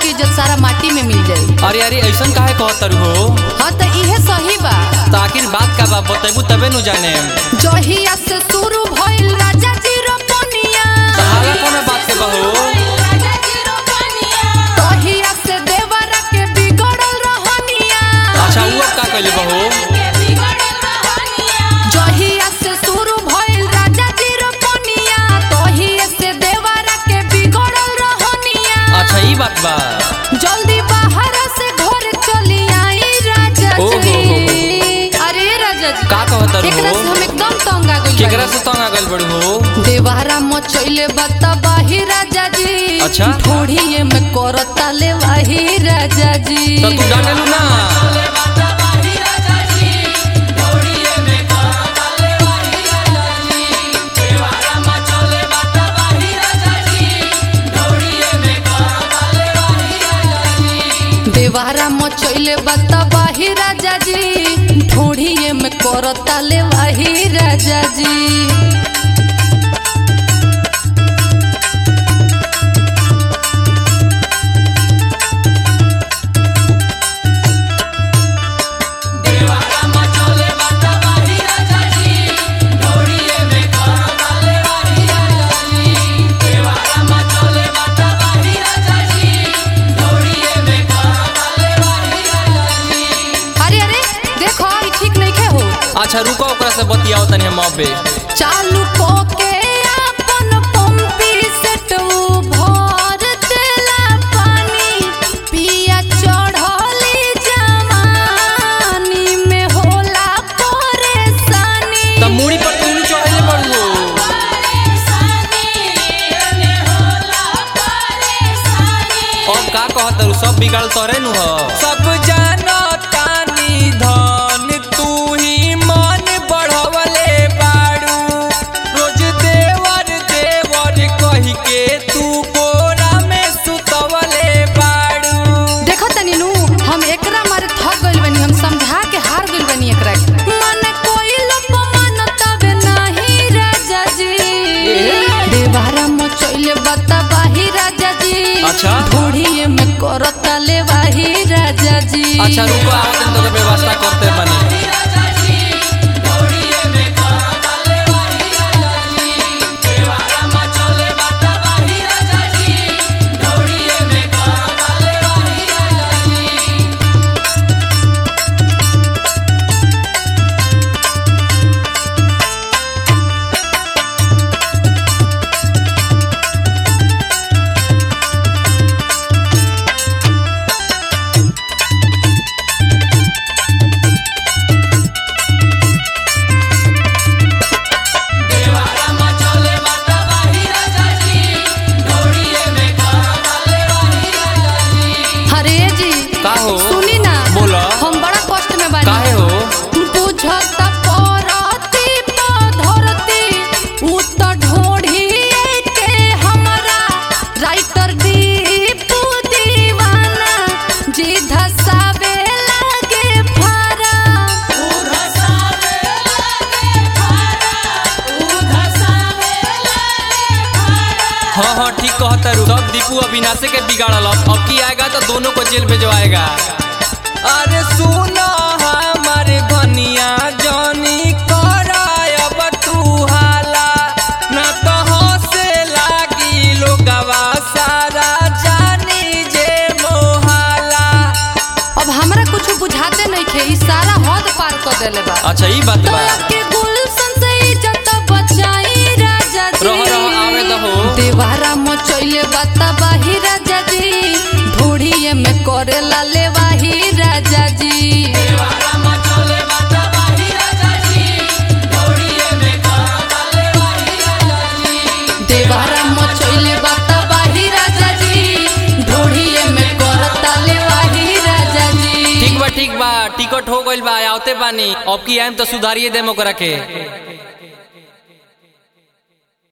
के इज्जत सारा माटी में मिल जाई अरे अरे ऐसन काहे कहतर हो हाँ तो इहे सही बा तो आखिर बात का बा बतेबू तबे नु जाने जहिया से शुरू भइल राजा जी रोपनिया हाला कोनो बात के बहो तहिया से देवरा के बिगड़ल रहनिया अच्छा वो अब का कहले बहो जहिया से शुरू भइल राजा जी रोपनिया तहिया से देवरा के बिगड़ल रहनिया अच्छा ई बात बा जल्दी बाहर से घर चली आई राजा ओ हो जी हो हो। अरे राजा जी का कहतर एकरा से हो हम एकदम तंग आ गइल केकरा बानी। से तंग आ गइल बड़ू हो देवारा मचैले बता बाही राजा जी अच्छा। थोड़िए में करता ले वाही राजा जी तो तू डांटेलू ना देवारा मचैले बता बाही राजा जी थोड़िए में करता ले वाही राजा जी अरे अरे देखो ई ठीक नहीं खे हो अच्छा रुको ओकरा से बतियाओ तनी हम अबे चालू को के अपन पंपी सेट भर देला पानी पिया चढ़ली जवानी में होला परेशानी त मुड़ी पर तू नु चढ़ले बड़ू हो अब का कहतर सब बिगाड़ तोरे नु हो सब जानो तानी धन तू ही मन बढ़वले बाड़ू रोज देवर देवर कहि के तू कोरा में सुतवले बाड़ू देखो तनी नु हम एकरा मारे थक गइल बनी हम समझा के हार गइल बनी एकरा के मन कोई लोग मानतावे नाही राजा जी देवारा मचैले बता बाही राजा जी अच्छा। थोड़िए में करता ले वाही राजा जी अच्छा रुको आवतन तो व्यवस्था करते बनी हरे जी का हो? सुनी ना बोला। हम बड़ा कष्ट में बानी काहे हो बुझत परती पधरती उ त ढोढ़ी के हमरा राइटर दीपू दीवाना जी धसावे लागे फारा हाँ हाँ ठीक कहता रू सब दीपू अविनाशे के बिगाड़ल अब अब की आएगा तो दोनों को जेल भेजवाएगा अरे सुनो हमारे धनिया जानी करायब तू हाला ना तो हंसे लागी लोगवा सारा जानी जे मोहाला अब हमरा कुछ बुझाते नहीं खे ई सारा हद पार कर देले बा अच्छा ई बात बा तोरा के गुलशन से इज्जत बचाई राजा जी रहो, रहो, आवे दहो। देवारा मचैले बता बाही राजा जी ढोढ़िए में करेला ले वाही राजा जी देवारा मचैले बता बाही राजा जी ढोढ़िए में करता ले वाही राजा जी ठीक बा ठीक बा टिकट हो गइल बा आवते बानी अब की आएम तो सुधारिए देम ओकरा के